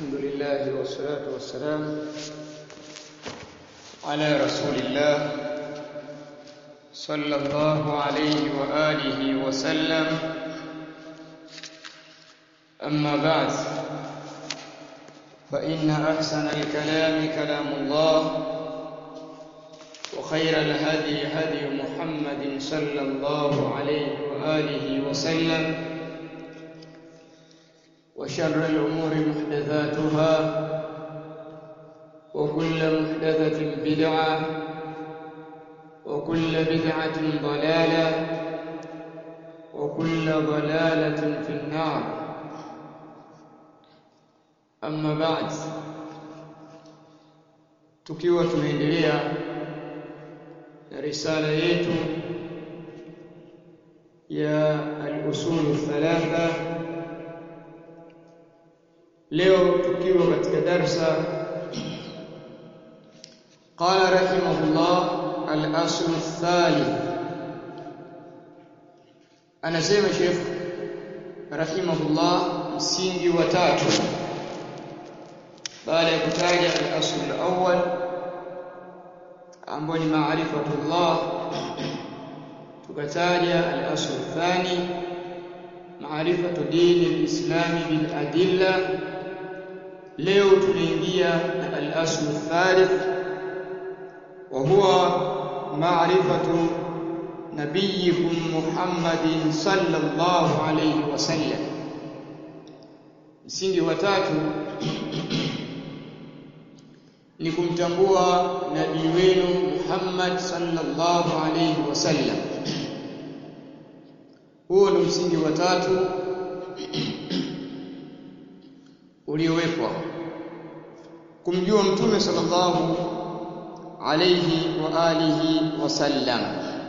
الحمد لله والصلاة والسلام على رسول الله صلى الله عليه وآله وسلم أما بعد فإن أحسن الكلام كلام الله وخير الهدي هدي محمد صلى الله عليه وآله وسلم وشر الأمور محدثاتها وكل محدثة بدعة وكل بدعة ضلالة وكل ضلالة في النار أما بعد tukiwa tunaendelea na risala yetu ya al-usul thalatha leo tukiwa katika darsa qala rahimahullah al-asl thalith anasema Sheikh rahimahullah msingi wa tatu baada ya kutaja al-asl al-awwal ambao ni maarifatullah tukataja al-asl thani maarifatu dini al-islami bil adilla leo tunaingia na al-asl thalith wa huwa maarifatu nabiyikum Muhammadin sallallahu alayhi wasallam msingi wa tatu ni kumtambua nabii wenu Muhammad sallallahu alayhi wasallam huo ni msingi wa tatu uliowekwa kumjua mtume sallallahu alayhi wa alihi wasallam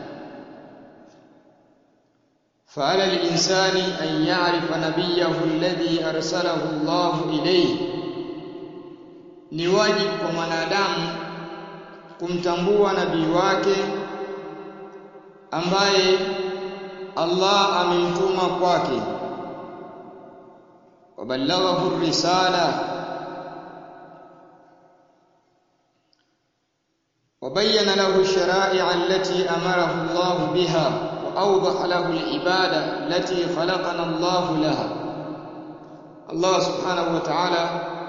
فعلى الإنسان أن يعرف نبيه الذي أرسله الله إليه ni wajibu kwa mwanadamu kumtambua nabii wake ambaye Allah amemtuma kwake wabalaghahu risala وبين له الشرائع التي أمره الله بها وأوضح له العبادة التي خلقنا الله لها الله سبحانه وتعالى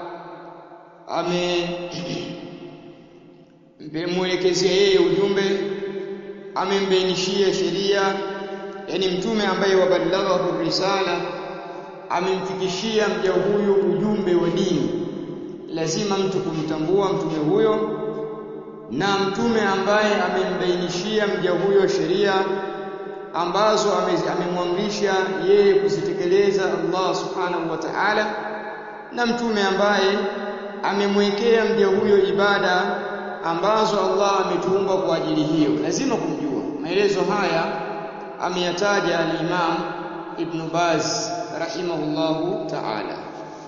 amemwelekezea yeye ujumbe amembainishia sheria yani mtume ambaye wabalaghahu risala amemfikishia mja huyu ujumbe wa dini lazima mtu kumtambua mtume huyo na mtume ambaye amembainishia mja huyo sheria ambazo amemwamrisha yeye kuzitekeleza Allah subhanahu wa ta'ala na mtume ambaye amemwekea mja huyo ibada ambazo Allah ametuumba kwa ajili hiyo lazima kumjua maelezo haya ameyataja al-Imam Ibn Baz rahimahullahu ta'ala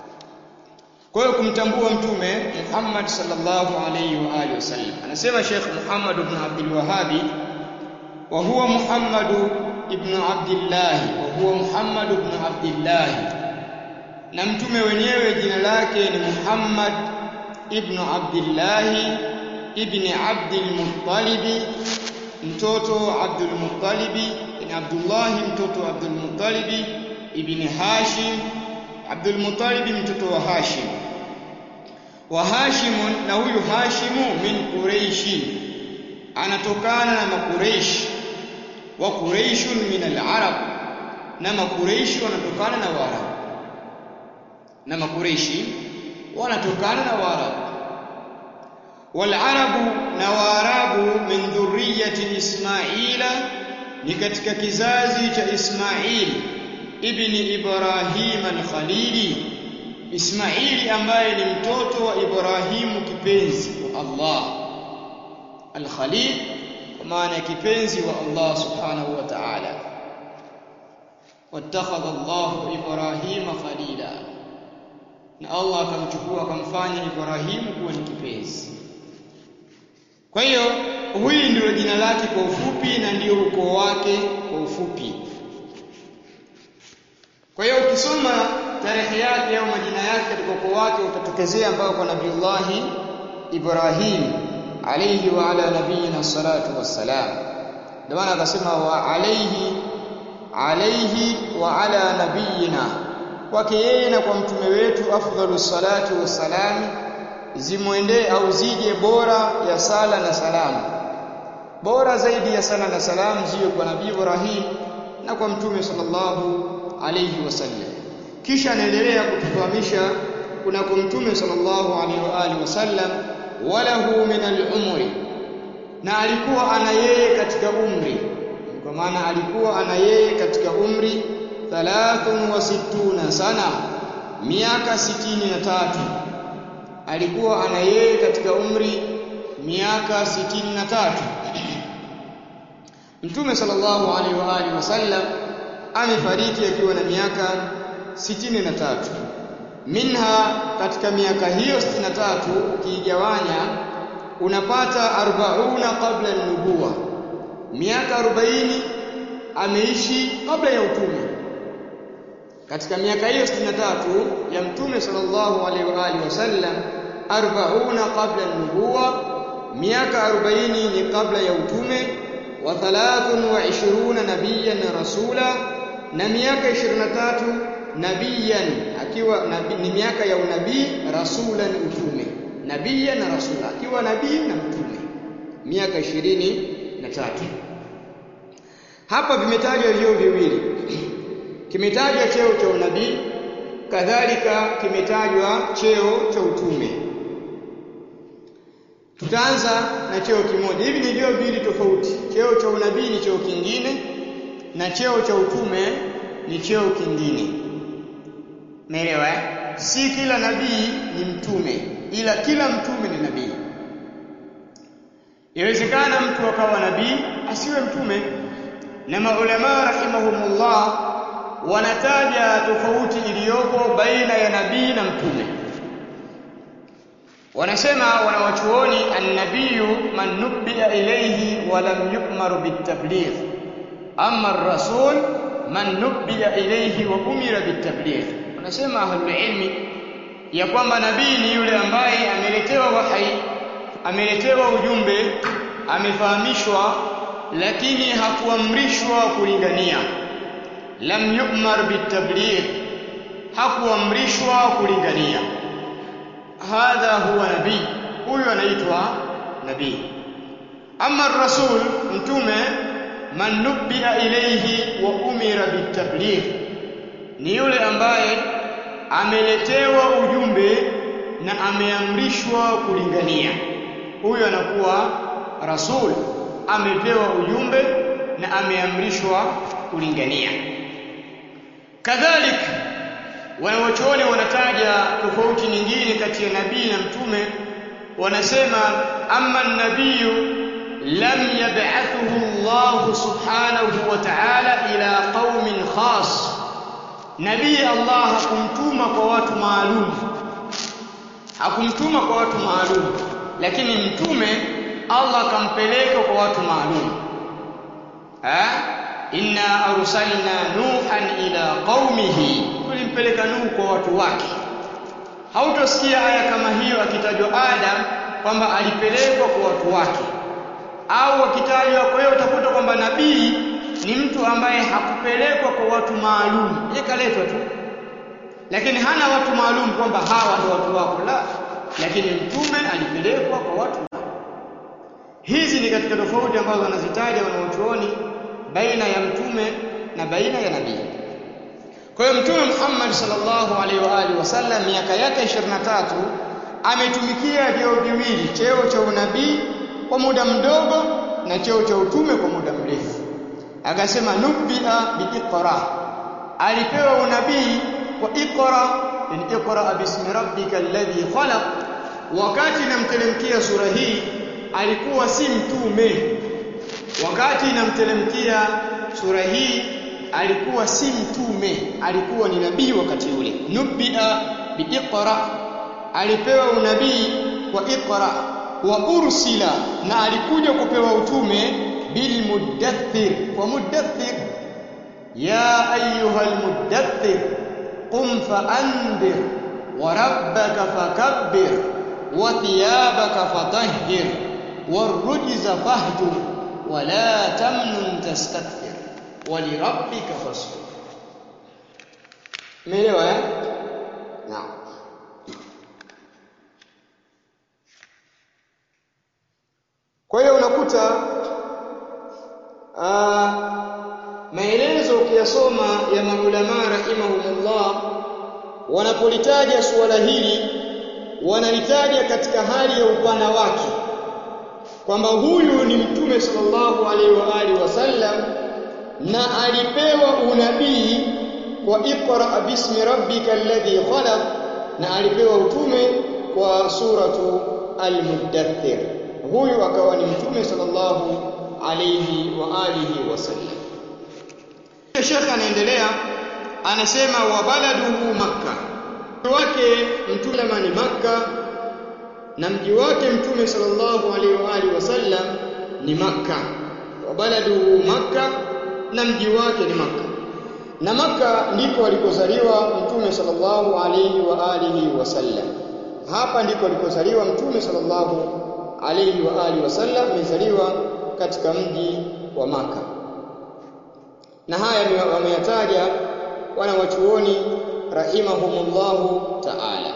kwa hiyo kumtambua mtume Muhammad sallallahu alayhi wa alihi wasallam anasema Sheikh Muhammad ibn Abdul Wahhabi wa huwa Muhammad ibn Abdullah wa huwa Muhammad ibn Abdullah na mtume wenyewe jina lake ni Muhammad ibn Abdullah ibn Abdul Muttalib mtoto Abdul Muttalib ni Abdullah mtoto Abdul Muttalib ibn Hashim Abdul Muttalib mtoto wa Hashim wa Hashim na huyu Hashimu min Quraish anatokana na makuraish wa Quraishun min al-Arab na makuraishi wanatokana na Waarabu na makureishi wanatokana na waarabu walarabu na waarabu min dhurriyyati ismaila ni katika kizazi cha ismail ibni ibrahim al-khalili ismaili ambaye ni mtoto wa ibrahimu kipenzi wa allah al-khalil kwa maana ya kipenzi wa allah subhanahu wa ta'ala wattakhadha allah ibrahima khalila na Allah akamchukua akamfanya Ibrahimu kuwa ni kipenzi. Kwa hiyo huyu ndio jina lake kwa ufupi na ndio ukoo wake kwa ufupi. kwa hiyo ukisoma tarehe yake au majina yake katika ukoo wake utatokezea ambao kwa nabiullahi Ibrahim alayhi wa ala nabiyina salatu wassalam ndio maana akasema wa alayhi alayhi wa ala nabiyina kwake yeye na kwa mtume wetu afdhalu salatu wassalam zimwendee au zije bora ya sala na salamu bora zaidi ya sala na salamu ziwe kwa nabii Ibrahim na kwa mtume sallallahu alayhi wasallam kisha anaendelea kutufahamisha kuna kwa mtume sallallahu alaihi wa alihi wasallam walahu min al-umri na alikuwa ana yeye katika umri kwa maana alikuwa ana yeye katika umri 63 sana miaka 63 alikuwa ana yeye katika umri miaka 63 Mtume sallallahu alaihi wa alihi wasallam amefariki akiwa na miaka 63 minha katika miaka hiyo 63 ukiigawanya unapata 40 kabla nubuwa miaka 40 ameishi kabla ya utume katika miaka hiyo 63 ya mtume sallallahu alaihi wa alihi wasallam 40 kabla nubuwa miaka 40 ni kabla ya utume wa 23 nabiyan rasula na miaka 23 nabiyan akiwa nabi, ni miaka ya unabii rasulan utume nabiyan na rasula akiwa nabii na mtume miaka 23 hapa vimetajwa vyeo viwili kimetajwa cheo cha unabii kadhalika kimetajwa cheo cha utume tutaanza na cheo kimoja hivi ni vyeo viwili tofauti cheo cha unabii ni cheo kingine na cheo cha utume ni cheo kingine Umeelewa eh? Si kila nabii ni mtume, ila kila mtume ni nabii. Inawezekana mtu akawa nabii asiwe mtume, na maulama rahimahumullah wanataja tofauti iliyopo baina ya nabii na mtume. Wanasema wanawachuoni annabiyu man nubbiya ilayhi wa lam yu'mar bitabligh, amma ar-rasul man nubbiya ilayhi wa umira bitabligh wanasema ahlul ilmi ya kwamba nabii ni yule ambaye ameletewa wahai ameletewa ujumbe amefahamishwa lakini hakuamrishwa kulingania lam yu'mar bitabligh hakuamrishwa kulingania hadha huwa nabii huyu anaitwa nabii ama rasul mtume man nubbiya ilayhi wa umira bitabligh ni yule ambaye ameletewa ujumbe na ameamrishwa kulingania huyo anakuwa rasul amepewa ujumbe na ameamrishwa kulingania kadhalika wanawachuoni wanataja tofauti nyingine kati ya nabii na mtume wanasema amma nabiyu lam yab'athuhu Allah subhanahu wa ta'ala ila qaumin khas nabii Allah hakumtuma kwa watu maalum hakumtuma kwa watu maalum lakini mtume Allah akampeleka kwa watu maalum eh inna arsalna nuhan ila qaumihi tulimpeleka nuhu kwa watu wake hautosikia aya kama hiyo akitajwa Adam kwamba alipelekwa kwa watu wake au akitajwa kwa hiyo utakuta kwamba nabii ni mtu ambaye hakupelekwa kwa watu maalum yekaletwa tu lakini hana watu maalum kwamba hawa ndio watu wako la lakini mtume alipelekwa kwa watu hizi ni katika tofauti ambazo wanazitaja wanaochuoni baina ya mtume na baina ya nabii kwa hiyo mtume Muhammad sallallahu alaihi wa alihi wasallam miaka yake 23 ametumikia vyeo viwili cheo cha unabii kwa muda mdogo na cheo cha utume kwa muda mrefu akasema nubia biiqra alipewa unabii kwa iqra in iqra bismi rabbika alladhi khalaq wakati inamtelemkia sura hii alikuwa si mtume wakati inamtelemkia sura hii alikuwa si mtume alikuwa ni nabii wakati ule nubia biiqra alipewa unabii kwa iqra wa ursila na alikuja kupewa utume bilmudaththir kwa mudaththir ya ayyuha almuddaththir qum faandir wa rabbaka fakabbir wa thiyabaka fatahhir warrujza fahjur wa la tamnun tastakthir wa lirabbika fasbir Umeelewa eh? Naam. Kwa hiyo unakuta uh, maelezo ukiyasoma ya maulama rahimahumullah wanapolitaja suala hili wanalitaja katika hali ya upana wake kwamba huyu ni mtume sallallahu alaihi wa alihi wasallam na alipewa unabii kwa iqra bismi rabbika alladhi khalaq na alipewa utume kwa suratu al-muddathir huyu akawa ni mtume sallallahu alayhi wa alihi wasallam Sheikh anaendelea anasema wa baladuhu makka wake mtume ni makka na mji wake mtume sallallahu alayhi wa alihi wasallam ni makka wa baladuhu makka na mji wake ni makka na Maka ndiko alikozaliwa Mtume sallallahu alayhi wa alihi wasallam. Hapa ndiko alikozaliwa Mtume sallallahu alayhi wa alihi wasallam, amezaliwa katika mji wa Maka. Na haya wameyataja wana wachuoni rahimahumullahu ta'ala.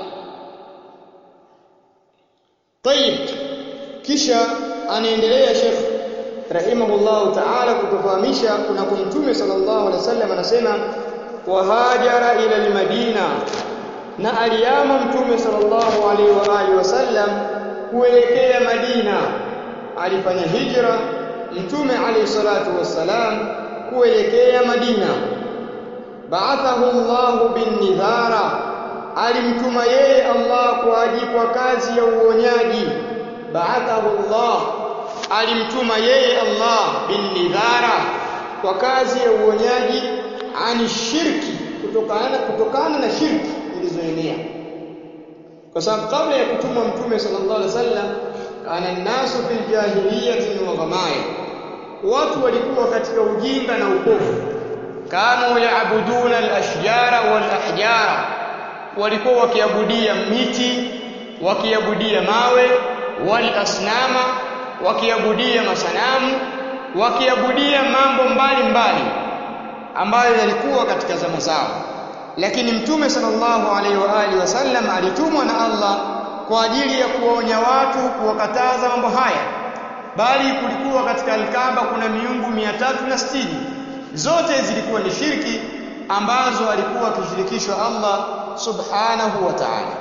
Tayib, kisha anaendelea Sheikh rahimahullahu ta'ala kutufahamisha kuna mtume sallallahu alaihi wasallam anasema wahajara ila almadina na aliyama mtume sallallahu alaihi wa alihi wasallam kuelekea Madina alifanya hijra mtume alayhi salatu wassalam kuelekea Madina ba'athahu Allah bin nidhara alimtuma yeye Allah kwa ajili kwa kazi ya uonyaji ba'athahu Allah alimtuma yeye Allah bin nidhara kwa kazi ya uonyaji ani shirki kutokana kutokana na shirki zilizoenea kwa sababu kabla ya kutumwa mtume sallallahu alaihi wasallam kana nasu fil jahiliyyati wa ghamaya watu walikuwa katika ujinga na upofu kanu yaabuduna al-ashjara wal ahjara walikuwa wakiabudia miti wakiabudia mawe wal asnama wakiabudia masanamu wakiabudia mambo mbalimbali mbali, ambayo yalikuwa katika zama zao lakini mtume sallallahu alaihi wa alihi wasallam alitumwa na Allah kwa ajili ya kuwaonya watu kuwakataza mambo haya bali kulikuwa katika alkaba kuna miungu mia tatu na sitini zote zilikuwa ni shirki ambazo alikuwa akishirikishwa Allah subhanahu wa ta'ala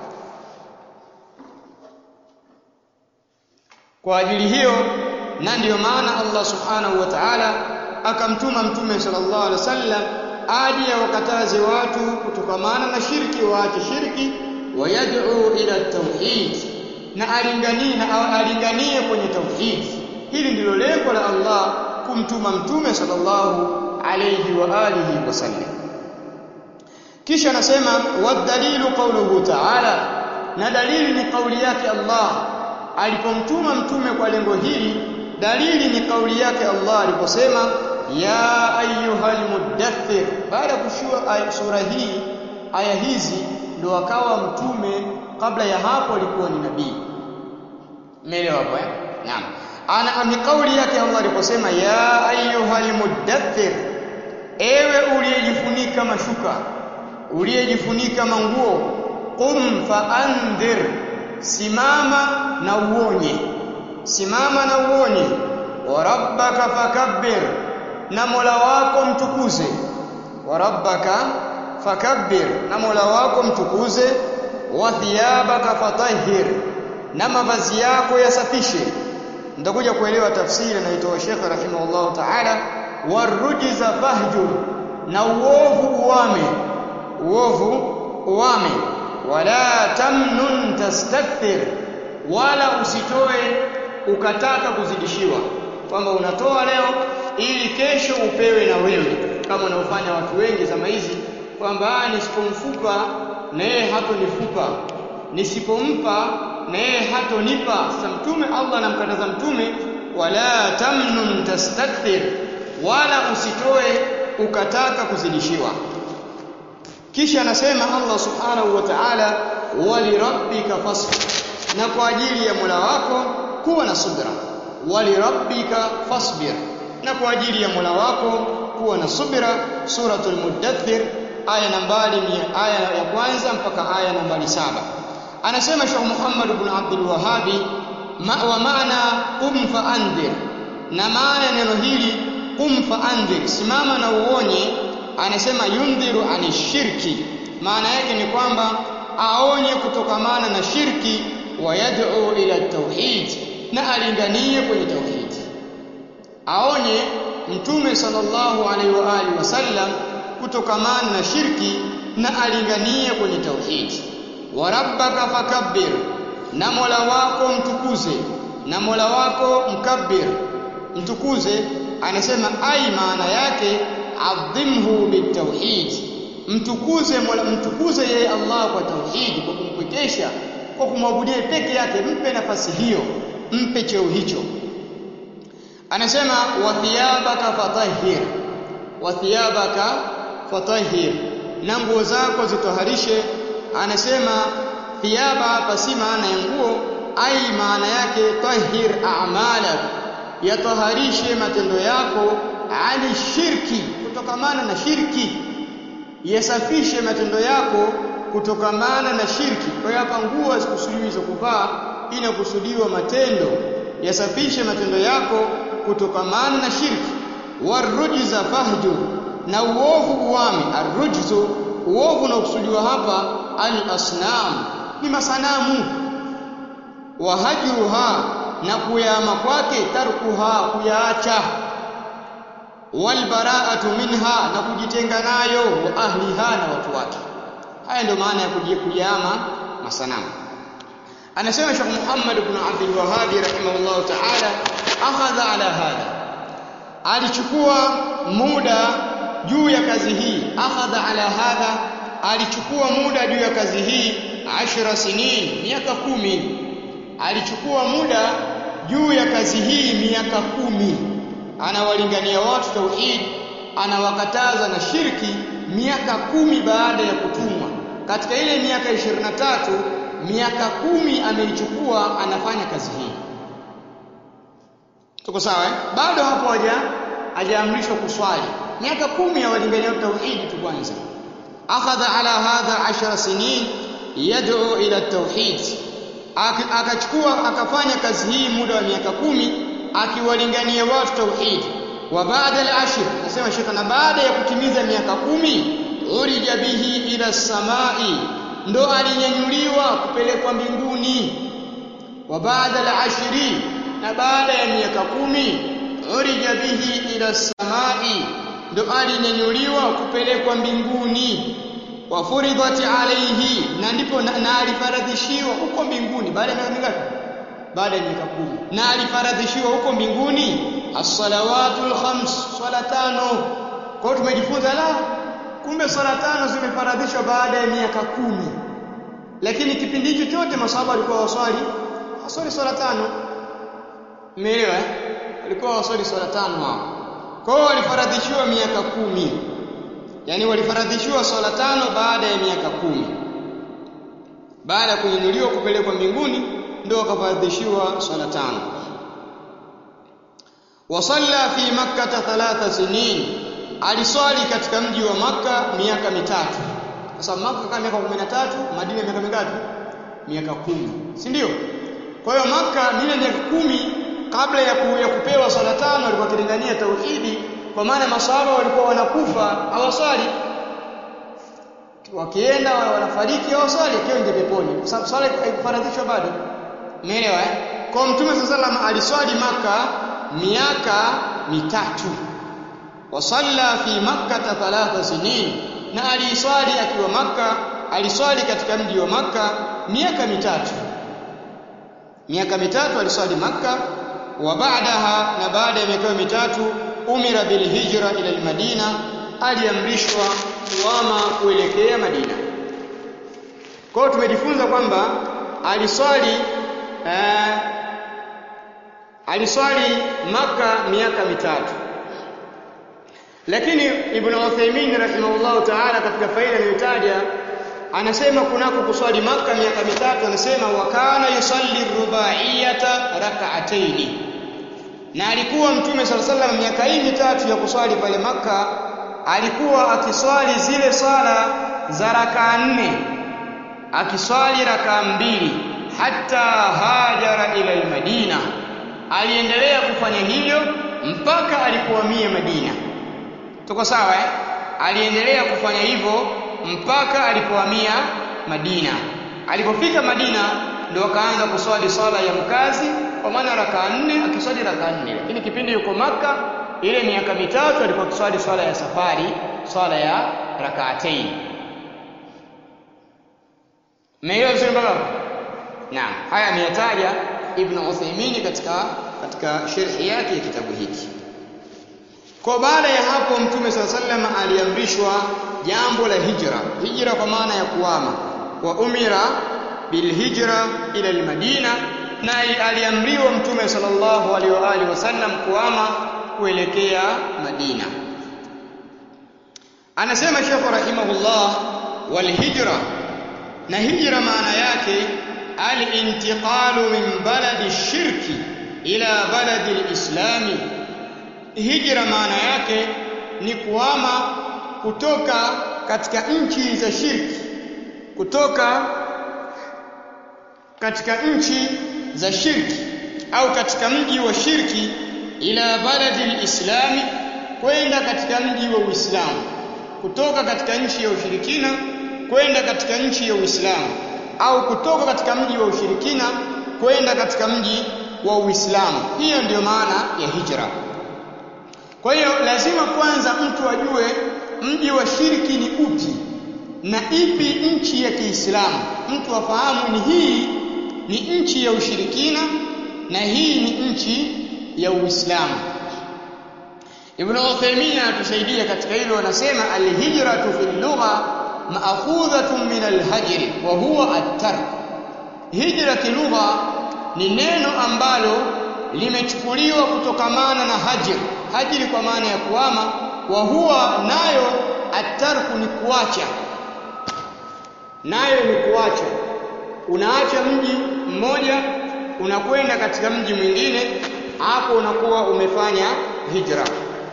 kwa ajili hiyo na ndiyo maana Allah subhanahu wa ta'ala akamtuma mtume sallallahu alaihi wasallam aje wakataze watu kutokamana na shirki waache shirki wayad'u ila tauhid na alinganie na alinganie kwenye tauhid hili ndilo lengo la Allah kumtuma mtume sallallahu alayhi wa alihi wasallam kisha anasema wadalilu qawluhu ta'ala na dalili ni kauli yake Allah alipomtuma mtume kwa lengo hili dalili ni kauli yake Allah aliposema ya ayyuhal muddathir baada ya kushua sura hii aya hizi ndo akawa mtume kabla ya hapo alikuwa ni nabii umeelewa hapo eh naam ana ni kauli yake Allah aliposema ya ayyuhal muddathir ewe uliyejifunika mashuka uliyejifunika manguo qum faandhir simama na uonye simama na uonye wa rabbaka fakabbir na Mola wako mtukuze wa rabbaka fakabbir na Mola wako mtukuze wa thiyabaka fatahhir na mavazi yako yasafishe nitakuja kuelewa tafsiri inayotoa Sheikh rahimahullah ta'ala warujza fahjur na uovu uwame uovu uwame wala tamnun tastakthir wala usitoe ukataka kuzidishiwa kwamba unatoa leo ili kesho upewe na wewe kama wanaofanya watu wengi zama hizi kwamba nisipomfupa na yeye hatonifupa nisipompa na yeye hatonipa sasa mtume Allah anamkataza mtume wala tamnun tastakthir wala usitoe ukataka kuzidishiwa kisha anasema Allah subhanahu wa ta'ala walirabbika fasbir na kwa ajili ya Mola wako kuwa na subra walirabbika fasbir na kwa ajili ya Mola wako kuwa na subra suratul mudaththir aya nambari aya ya kwanza mpaka aya nambari saba anasema Sheikh Muhammad ibn Abdul Wahhabi ma, wa maana qum fa andhir na maana neno hili qum fa andhir simama na uonye anasema yundhiru ani shirki maana yake ni kwamba aonye kutokamana na shirki wa yad'u ila tauhid na alinganie kwenye tauhid aonye mtume sallallahu alaihi wa alihi wasallam kutokamana na shirki na alinganie kwenye tauhid wa rabbaka fakabbir na mola wako mtukuze na mola wako mkabbir mtukuze anasema ai maana yake adhimhu bitauhid mtukuze mola mtukuze yeye Allah kwa tauhid kwa kumpwekesha kwa kumwabudia peke yake mpe nafasi hiyo mpe cheo hicho anasema wa thiyabaka fatahhir wa thiyabaka fatahhir na nguo zako zitoharishe anasema thiyaba hapa si maana ya nguo ai maana yake tahhir a'malak yatoharishe matendo yako ali shirki kutokamana na shirki yasafishe matendo yako kutokamana na shirki kwa hiyo hapa nguo hazikusudiwi za kuvaa inakusudiwa matendo yasafishe matendo yako kutokamana na shirki warujza fahjur na uovu uwame arrujzu uovu unaokusudiwa hapa al-asnam ni masanamu wahajruha na kuyama kwake tarkuha kuyaacha walbara'atu minha na kujitenga nayo wa ahliha na watu wake haya ndio maana ya kujiyama masanamu anasema Sheikh Muhammad ibn Abdul Wahhab rahimahullah ta'ala akhadha ala hadha alichukua muda juu ya kazi hii akhadha ala hadha alichukua muda juu ya kazi hii ashra sinin miaka kumi alichukua muda juu ya kazi hii miaka kumi anawalingania watu tauhid anawakataza na shirki miaka kumi baada ya kutumwa katika ile miaka 23 miaka kumi ameichukua anafanya kazi hii tuko sawa eh? bado hapo haja hajaamrishwa kuswali miaka kumi ya walingania tauhid tu kwanza akhadha ala hadha ashara sinin yad'u ila tauhid akachukua akafanya kazi hii muda wa miaka kumi akiwalingania watu tauhid wa baada al-ashr nasema shekha na baada ya kutimiza miaka kumi urija bihi ila samai ndo alinyanyuliwa kupelekwa mbinguni wa baada al-ashri na baada ya miaka kumi urija bihi ila samai ndo alinyanyuliwa kupelekwa mbinguni wa furidhat alayhi na ndipo na, na alifaradhishiwa huko mbinguni baada ya miaka mingapi baada ya miaka kumi na alifaradhishiwa huko mbinguni as-salawatul khams swala tano kwa hiyo tumejifunza la kumbe swala tano zimefaradhishwa baada ya miaka kumi lakini kipindi hicho chote masahaba walikuwa waswali waswali swala tano umeelewa eh walikuwa waswali swala tano hao kwa hiyo walifaradhishiwa miaka kumi yani walifaradhishiwa swala tano baada ya miaka kumi baada ya kunyanyuliwa kupelekwa mbinguni ndio wakafaradhishiwa swala tano wasalla fi makkah thalatha sinin aliswali katika mji wa maka miaka mitatu sasa maka kama miaka 13 madina miaka mingapi miaka kumi si ndio kwa hiyo maka mile miaka kumi kabla ya, ku, ya kupewa swala tano walikuwa kilingania tauhidi kwa maana masahaba walikuwa wanakufa hawaswali wakienda wanafariki hawaswali akiwa nje peponi kwa sababu swala haikufaradhishwa bado umeelewa eh kwa mtume sallallahu aliswali maka miaka mitatu wasalla fi makkah thalatha sinin na aliswali akiwa maka aliswali katika mji wa maka miaka mitatu miaka mitatu aliswali maka wa baadaha na baada ya miaka mitatu umira bil hijra ila al madina aliamrishwa kuama kuelekea madina kwa hiyo tumejifunza kwamba aliswali eh, aliswali maka miaka mitatu lakini Ibn Uthaymeen rahimahullahu ta'ala katika faida aliyotaja anasema kunako kuswali maka miaka mitatu anasema wa kana yusalli rubaiyata rak'ataini na alikuwa mtume sala salam miaka hii mitatu ya kuswali pale maka alikuwa akiswali zile swala za rakaa nne akiswali rakaa mbili hata hajara ila almadina aliendelea kufanya hivyo mpaka alipohamia Madina tuko sawa eh aliendelea kufanya hivyo mpaka alipohamia Madina alipofika Madina ndio akaanza kuswali swala ya mkazi kwa maana rakaa nne akiswali rakaa nne lakini kipindi yuko maka ile miaka mitatu alikuwa akiswali swala ya safari swala ya rakaatain Meelewa vizuri mpaka hapo? Naam, haya ameyataja Ibn Uthaymeen katika katika sharhi yake ya kitabu hiki. Kwa baada ya hapo Mtume swalla sallam aliamrishwa jambo la hijra. Hijra kwa maana ya kuhama. Wa umira bil hijra ila al Madina na aliamriwa Mtume sallallahu alaihi wa alihi wasallam kuhama kuelekea Madina. Anasema Sheikh rahimahullah wal hijra na hijra maana yake al-intiqalu min baladi shirki ila baladi al-islami hijra maana yake ni kuhama kutoka katika nchi za shirki kutoka katika nchi za shirki au katika mji wa shirki ila baladi al-islami kwenda katika mji wa Uislamu kutoka katika nchi ya ushirikina kwenda katika nchi ya Uislamu au kutoka katika mji wa ushirikina kwenda katika mji wa Uislamu. Hiyo ndiyo maana ya hijra. Kwa hiyo lazima kwanza mtu ajue mji wa shirki ni upi na ipi nchi ya Kiislamu. Mtu afahamu ni hii ni nchi ya ushirikina na hii ni nchi ya Uislamu. Ibn Uthaymeen anatusaidia katika hilo, anasema alhijratu fil lugha maakhudhatun min alhajri wa huwa at-tark. Hijra kilugha ni neno ambalo limechukuliwa kutokamana na hajr. Hajri kwa maana ya kuhama, wa huwa nayo at-tarku ni kuacha. Nayo ni kuacha. Unaacha mji mmoja unakwenda katika mji mwingine, hapo unakuwa umefanya hijra.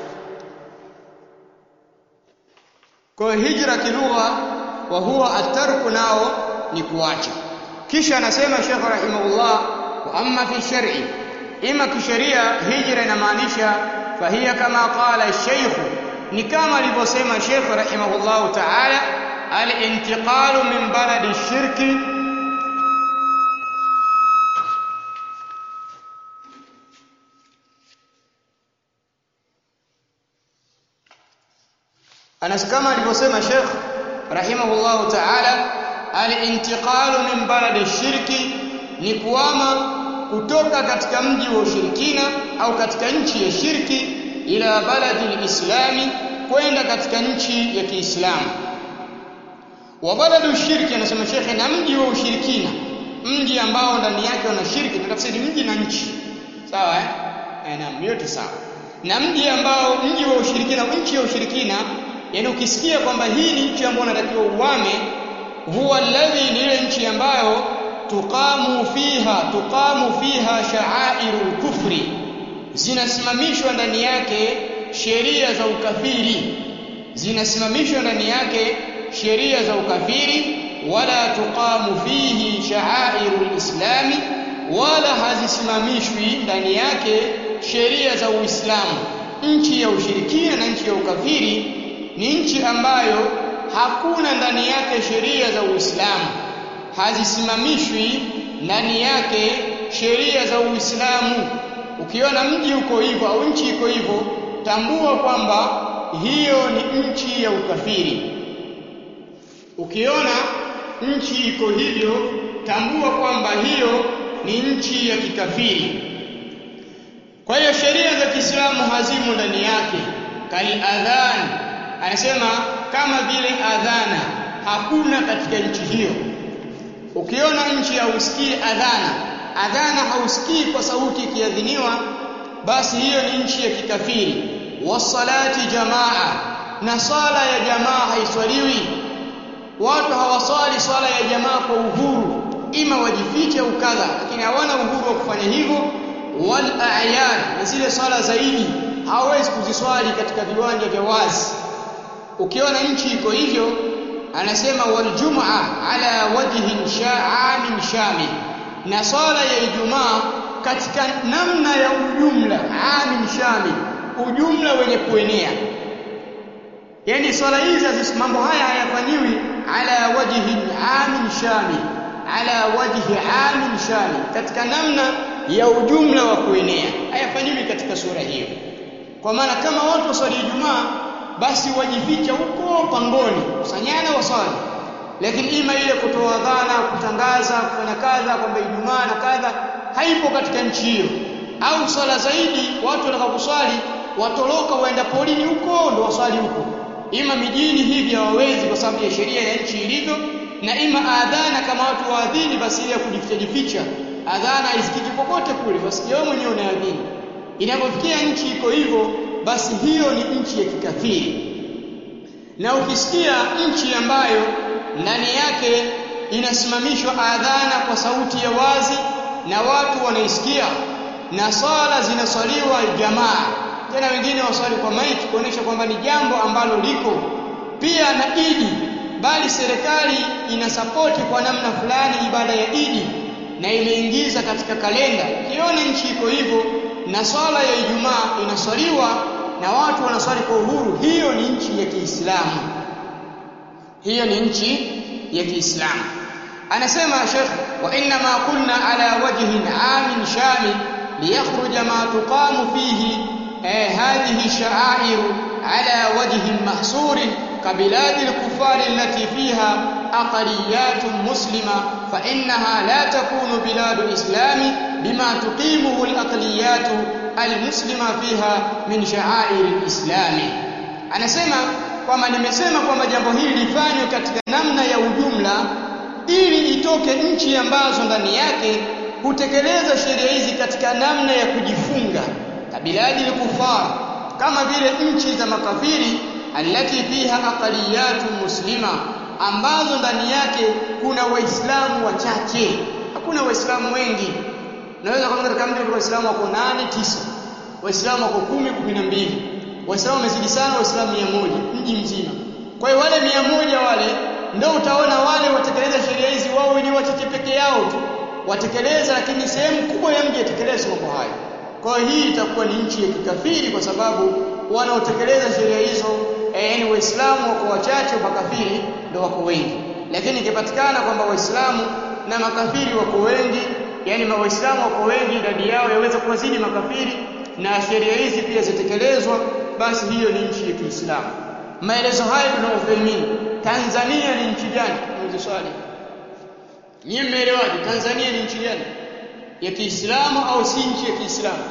Kwa hiyo hijra kilugha wa huwa atarku nao ni kuacha. Kisha anasema Sheikh rahimahullah wa amma fi shar'i ima kisheria hijra inamaanisha fahiya kama qala Sheikh ni kama alivyosema Sheikh rahimahullah ta'ala al-intiqalu min baladi shirki Anas kama alivyosema Sheikh rahimahullahu ta'ala al-intiqalu min baladi shirki ni kuama kutoka katika mji wa ushirikina au katika nchi ya shirki ila baladi al-islami kwenda katika nchi ya Kiislamu. Wa baladu shirki anasema Sheikh na mji wa ushirikina, mji ambao ndani yake una shirki, tunatafsiri mji na nchi. Sawa eh? Eh, naam, yote sawa. Na mji ambao mji wa ushirikina, nchi ya ushirikina yani ukisikia kwamba hii ni nchi ambayo unatakiwa uame huwa alladhi ni ile nchi ambayo tuqamu fiha tuqamu fiha sha'airul kufri zinasimamishwa ndani yake sheria za ukafiri zinasimamishwa ndani yake sheria za ukafiri wala tuqamu fihi sha'airul islami wala hazisimamishwi ndani yake sheria za Uislamu nchi ya ushirikina na nchi ya ukafiri ni nchi ambayo hakuna ndani yake sheria za Uislamu, hazisimamishwi ndani yake sheria za Uislamu. Ukiona mji uko hivyo au nchi iko hivyo, tambua kwamba hiyo ni nchi ya ukafiri. Ukiona nchi iko hivyo, tambua kwamba hiyo ni nchi ya kikafiri. Kwa hiyo sheria za Kiislamu hazimo ndani yake, kal adhan anasema kama vile adhana hakuna katika nchi hiyo. Ukiona nchi hausikii adhana, adhana hausikii kwa sauti ikiadhiniwa, basi hiyo ni nchi ya kikafiri. wasalati jamaa na swala ya jamaa haiswaliwi watu hawaswali swala ya jamaa kwa uhuru ima wajifiche au kadha lakini hawana uhuru wa kufanya hivyo wal a'yan na zile swala zaidi hawawezi kuziswali katika viwanja vya wazi ukiona nchi iko hivyo anasema wal jum'a ala wajhin sha'amin shamil na swala ya ijumaa katika namna ya ujumla amin shamil ujumla wenye kuenea yani swala hizi mambo haya hayafanyiwi ala wajhin amin shamil ala wajhi amin shamil katika namna ya ujumla wa kuenea hayafanyiwi katika sura hiyo kwa maana kama watu waswali Ijumaa basi wajificha huko pangoni kusanyana waswali lakini ima ile kutoa dhana kutangaza kufanya kadha kwamba Ijumaa na kadha haipo katika nchi hiyo au swala zaidi watu watakaposwali watoroka waenda polini huko ndo waswali huko ima mijini hivi hawawezi kwa sababu ya sheria ya nchi ilivyo na ima adhana kama watu waadhini basi ile ya kujificha jificha adhana haisikiki popote kule basi wewe mwenyewe unaadhini inapofikia nchi iko hivyo basi hiyo ni nchi ya kikafiri na ukisikia nchi ambayo ndani yake inasimamishwa adhana kwa sauti ya wazi na watu wanaisikia na swala zinaswaliwa jamaa tena wengine waswali kwa maiki kuonesha kwamba ni jambo ambalo liko pia na idi bali serikali inasapoti kwa namna fulani ibada ya idi na imeingiza katika kalenda ukiona nchi iko hivyo na swala ya Ijumaa inaswaliwa na watu wanaswali kwa uhuru hiyo ni nchi ya Kiislamu hiyo ni nchi ya Kiislamu anasema Sheikh wa inna ma kunna ala wajhin amin shamil liyakhruja ma tuqamu fihi eh, hadhihi sha'air ala wajhin mahsur كبلاد الكفار التي فيها أقليات مسلمة فإنها لا تكون بلاد الإسلام بما تقيمه الأقليات المسلمة فيها من شعائر الإسلام anasema kwamba nimesema kwamba jambo hili lifanywe katika namna ya ujumla ili itoke nchi ambazo ndani yake hutekeleza sheria hizi katika namna ya kujifunga kabiladi kufar kama vile nchi za makafiri allati fiha aqaliyatu muslima ambazo ndani yake kuna waislamu wachache hakuna waislamu wengi naweza kuona katika mji wa waislamu wako nane tisa waislamu wako kumi kumi na mbili waislamu wamezidi sana waislamu mia moja mji mzima kwa hiyo wale mia moja wale ndio utaona wale watekeleza sheria hizi wao wenyewe wachache peke yao tu watekeleza lakini sehemu kubwa ya mji yatekeleza mambo hayo kwa hiyo hii itakuwa ni nchi ya kikafiri kwa sababu wanaotekeleza sheria hizo yaani eh, waislamu wako wachache makafiri ndio wako wengi lakini ikipatikana kwamba waislamu na makafiri wako wengi yani waislamu wako wengi idadi yao yaweza kuwazidi makafiri na sheria hizi pia zitekelezwa basi hiyo ni nchi ya Kiislamu maelezo haya tuna Uthaymeen Tanzania ni nchi gani muulize swali nyinyi mmeelewaje Tanzania ni nchi gani ya Kiislamu au si nchi ya Kiislamu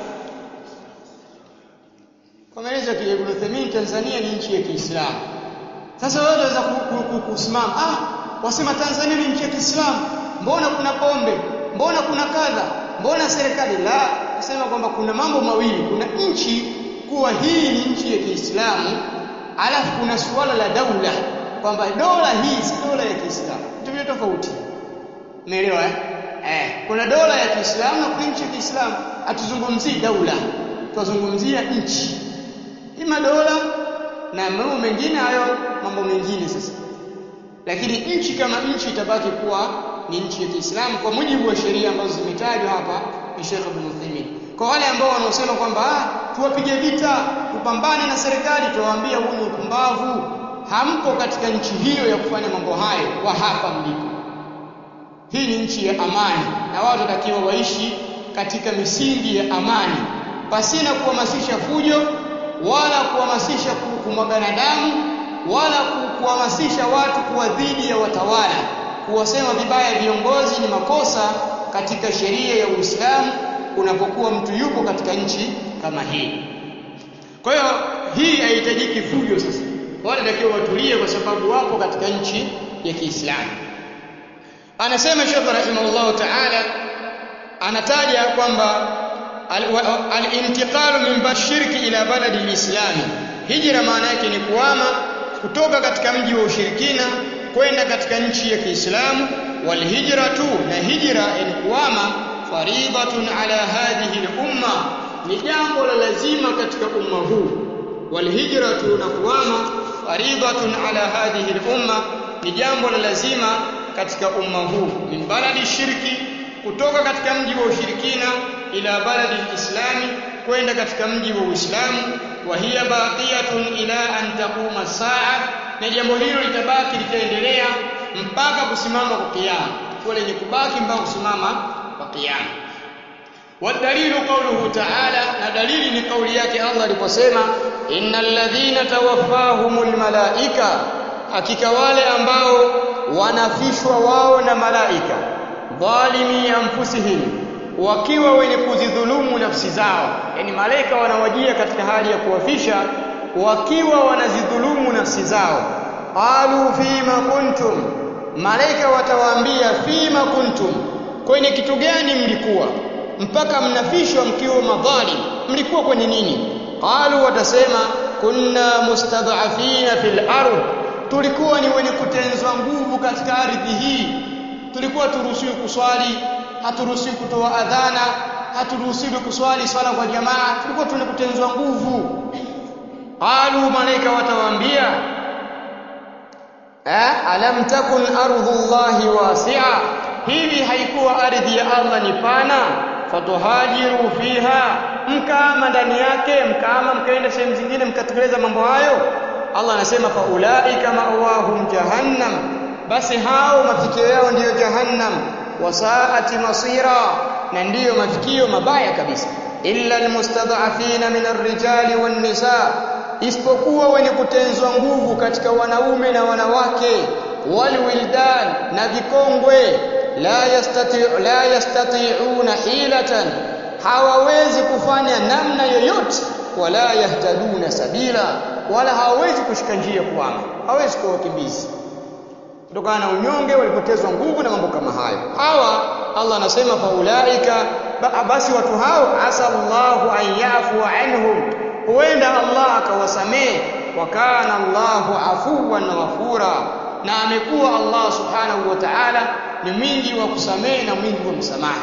kwa maelezo ya Ibn Uthaymeen Tanzania ni nchi ya Kiislamu sasa wewe unaweza kusimama ah wasema Tanzania ni nchi ya Kiislamu mbona kuna pombe mbona kuna kadha mbona serikali la kusema kwamba kuna mambo mawili kuna nchi kuwa hii ni nchi ya Kiislamu alafu kuna suala la daula kwamba dola hii si dola ya Kiislamu vitu tofauti umeelewa eh? eh kuna dola ya Kiislamu na kuna nchi ya Kiislamu hatuzungumzii daula tunazungumzia nchi ima dola na mambo mengine hayo mambo mengine sasa lakini nchi kama nchi itabaki kuwa ni nchi ya Kiislamu kwa mujibu wa sheria ambazo zimetajwa hapa ni Sheikh Ibn Uthaymeen. Kwa wale ambao wanaosema kwamba ah, tuwapige vita, tupambane na serikali, tuwaambia huu ni upumbavu. Hampo katika nchi hiyo ya kufanya mambo hayo kwa hapa mlipo. Hii ni nchi ya amani na watu watakiwa waishi katika misingi ya amani pasina kuhamasisha fujo wala kuhamasisha kumwagana damu wala kuhamasisha watu kuwa dhidi ya watawala kuwasema vibaya viongozi ni makosa katika sheria ya Uislamu unapokuwa mtu yupo katika nchi kama hii. Kwa hiyo hii haihitajiki fujo sasa. Wale takiwa watulie kwa sababu wapo katika nchi ya Kiislamu. Anasema Sheikh rahimahullah ta'ala anataja kwamba al-intiqalu min bashirki ila baladi al-islami hijra maana yake ni kuhama kutoka katika mji wa ushirikina kwenda katika nchi ya Kiislamu wal hijratu na hijra ni kuhama faridatun ala hadhihi al-umma ni jambo la lazima katika umma huu wal hijratu na kuhama faridatun ala hadhihi al-umma ni jambo la lazima katika umma huu min baladi shirki kutoka katika mji wa ushirikina ila baladi islami kwenda katika mji wa Uislamu wa hiya baqiyatun ila an taquma saa na jambo hilo litabaki litaendelea mpaka kusimama kwa kiyama kwa lenye kubaki mpaka kusimama kwa kiyama والدليل قوله تعالى na dalili ni kauli yake Allah aliposema innal ladhina tawaffahumul malaika hakika wale ambao wanafishwa wao na malaika dhalimi anfusihim wakiwa wenye kuzidhulumu nafsi zao yani malaika wanawajia katika hali ya kuwafisha wakiwa wanazidhulumu nafsi zao qalu fima kuntum malaika watawaambia fima kuntum kwenye kitu gani mlikuwa mpaka mnafishwa mkiwa madhalim mlikuwa kwenye nini qalu watasema kunna mustad'afina fil ardh tulikuwa ni wenye kutenzwa nguvu katika ardhi hii tulikuwa turuhusiwi kuswali haturuhusiwi kutoa adhana haturuhusiwi kuswali swala kwa jamaa tulikuwa tunakutenzwa nguvu qalu malaika watawaambia eh alam takun ardhullahi wasi'a hivi haikuwa ardhi ya Allah ni pana fatuhajiru fiha mkaama ndani yake mkaama mkaenda sehemu zingine mkatekeleza mambo hayo Allah anasema fa ulaika ma'wahum jahannam basi hao mafikio yao ndiyo jahannam wasaati masira na ndiyo mafikio mabaya kabisa illa almustad'afina min arrijali wan nisa isipokuwa wenye kutenzwa nguvu katika wanaume na wanawake walwildan na vikongwe la yastati la yastati'una hilatan hawawezi kufanya namna yoyote wala yahtaduna sabila wala hawawezi kushika njia kuama hawezi kuwa wakimbizi kutokana na unyonge walipotezwa nguvu na mambo kama hayo hawa Allah anasema faulaika basi watu hao asa Allahu an yafu anhum huenda Allah akawasamehe wa kana Allahu afuwan ghafura na amekuwa Allah subhanahu wa ta'ala ni mwingi wa kusamehe na mwingi wa msamaha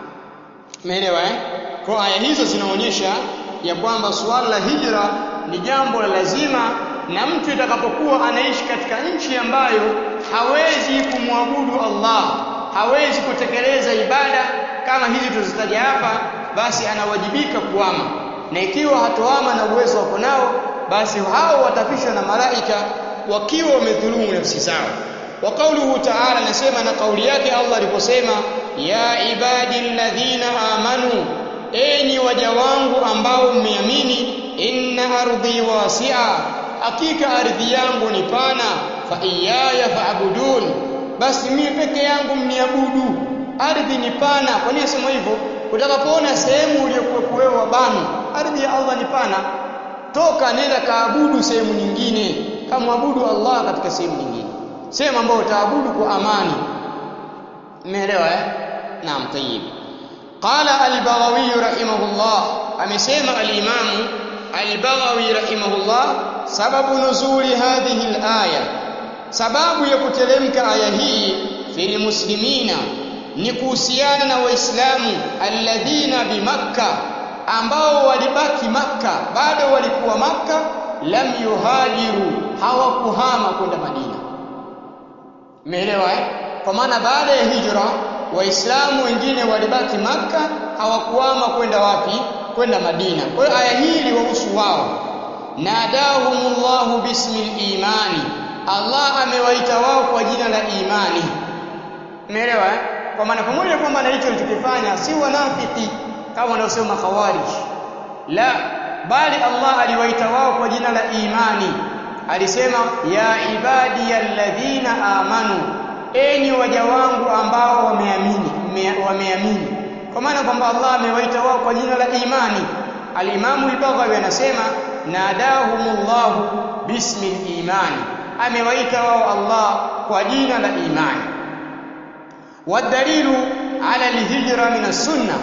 umeelewa eh kwa aya hizo zinaonyesha ya kwamba suala la hijra ni jambo la lazima na mtu itakapokuwa anaishi katika nchi ambayo hawezi kumwabudu Allah hawezi kutekeleza ibada kama hizi tulizitaja hapa basi anawajibika kuama na ikiwa hatoama na uwezo wako nao basi hao watafishwa na malaika wakiwa wamedhulumu nafsi zao wa kauluhu ta'ala nasema na kauli yake Allah aliposema ya ibadi alladhina amanu enyi waja wangu ambao mmeamini inna ardhi wasi'a hakika ardhi yangu ni pana fa iyaya fa'budun basi mimi peke yangu mniabudu ardhi ni pana kwa nini sema hivyo utakapoona sehemu uliyokuwa wewe wabani ardhi ya Allah ni pana toka nenda kaabudu sehemu nyingine kamwabudu Allah katika sehemu nyingine sehemu ambayo utaabudu kwa amani umeelewa eh naam tayyib qala al-baghawi rahimahullah amesema al-imamu al-baghawi rahimahullah sababu nuzuli hadhihi al-aya sababu ya kuteremka aya hii fil muslimina ni kuhusiana na waislamu alladhina bimakka ambao walibaki makka bado walikuwa makka lam yuhajiru hawakuhama kwenda madina umeelewa eh kwa maana baada ya hijra waislamu wengine walibaki makka hawakuhama kwenda wapi kwenda madina kwa hiyo aya hii iliwahusu wao nadahumullahu bismil imani Allah amewaita wao kwa jina la imani umeelewa eh kwa maana pamoja kwamba na hicho alichokifanya si wanafiki kama wanaosema khawarij la bali Allah aliwaita wao kwa jina la imani alisema ya ibadi alladhina amanu enyi waja wangu ambao wameamini wameamini kwa maana kwamba Allah amewaita wao kwa jina la imani al-Imamu al-Baghawi anasema nadahumullahu bismil imani amewaita wao Allah kwa jina la imani wadalilu ala alhijra min sunna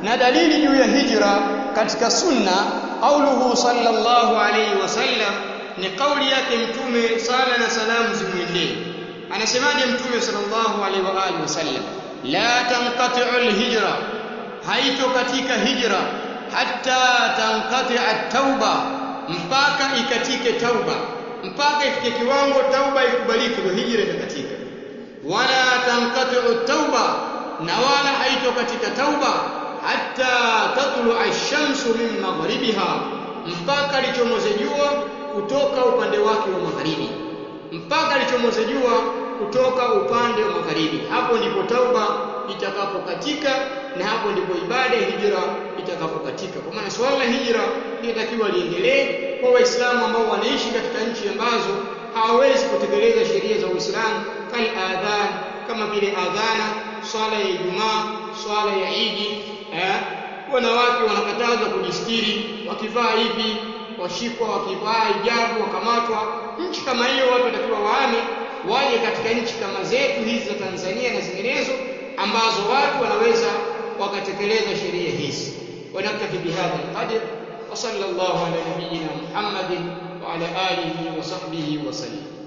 na dalili juu ya hijra katika sunna qauluhu sallallahu alayhi wasallam ni kauli yake mtume sala na salamu zimwendee anasemaje mtume sallallahu alaihi wa alihi wasallam la tanqati'u alhijra haito katika hijra hatta tanqati'a at-tauba mpaka ikatike tauba mpaka ifike kiwango tauba ikubalike ndio hijra itakatika wala tanqati'u at-tauba na wala haito katika tauba hatta tatlu ash-shamsu min maghribiha mpaka lichomoze jua kutoka upande wake wa magharibi mpaka lichomoze jua kutoka upande wa magharibi hapo ndipo tauba itakapokatika na hapo ndipo ibada ya hijra itakapokatika kwa maana swala la hijra linatakiwa liendelee kwa waislamu ambao wanaishi katika nchi ambazo hawawezi kutekeleza sheria za Uislamu kal adhan kama vile adhana swala ya Ijumaa swala ya Idi eh wanawake wanakatazwa kujistiri wakivaa hivi washikwa wakivaa hijabu wakamatwa nchi kama hiyo watu watakiwa waame waje katika nchi kama zetu hizi za Tanzania na zinginezo ambazo watu wanaweza wakatekeleza sheria hizi wanaktafi bihadha alqadr wa sallallahu ala nabiyyina muhammadin wa ala alihi wa sahbihi wa sallam